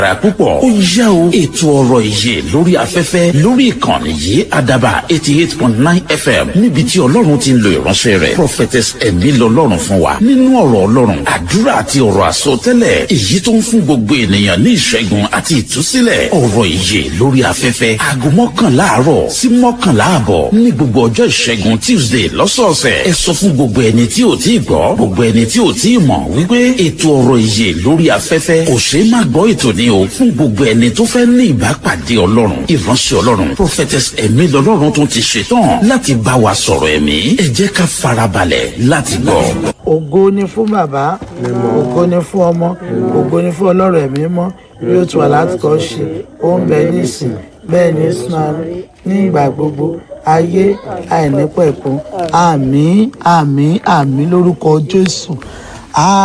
Ra púpọ̀ ó yá o ètò ọ̀rọ̀ ìyè lórí afẹ́fẹ́ lórí ìkànnì yìí àdàbà eighty eight point nine fm níbi tí ọlọ́run ti ń lo ìránṣẹ́ rẹ̀ prophetess ẹ̀mí lọ́lọ́run fún wa nínú ọ̀rọ̀ ọlọ́run àdúrà àti ọ̀rọ̀ àsọtẹ́lẹ̀ èyí tó ń fún gbogbo ènìyàn ní ìṣẹ́gun àti ìtúsílẹ̀ ọ̀rọ̀ ìyè lórí afẹ́fẹ́ aago mọ́kànlá àárọ̀ sí mọ́kànlá àbọ̀ ní gbogbo ọjọ́ ìṣẹ́gun tuesday lọ́sọ̀ọ̀sẹ̀ ẹ sọ fún gbogbo ẹni tí ò tí ì gbọ́ gbogbo ẹni tí ò tí ì mọ̀ wípé ètò ọ̀rọ̀ ìyè lórí afẹ́fẹ́ kò ṣeé má gbọ́ ètò ní o fún gbogbo ẹni tó fẹ́ ní ìbápàdé ọlọ́run ìránṣẹ́ ọlọ́run prophetess ẹ̀mí lọ́lọ́run tún ti ṣetán láti bá wa sọ̀rọ̀ ẹ̀mí ẹ jẹ́ ká farabalẹ̀ láti gbọ́. ògo ni fún bàbá ògo ni fún ọmọ ògo ni fún ọlọ́rọ̀ ẹ̀mí mọ́ bí ó ti wà láti kọ́ ṣe ó ń bẹ nísìn bẹ́ẹ̀ ní sùn ní ìgbà gbogbo ayé àìnípẹ̀kun àmín àmín àmín lórúkọ jésù.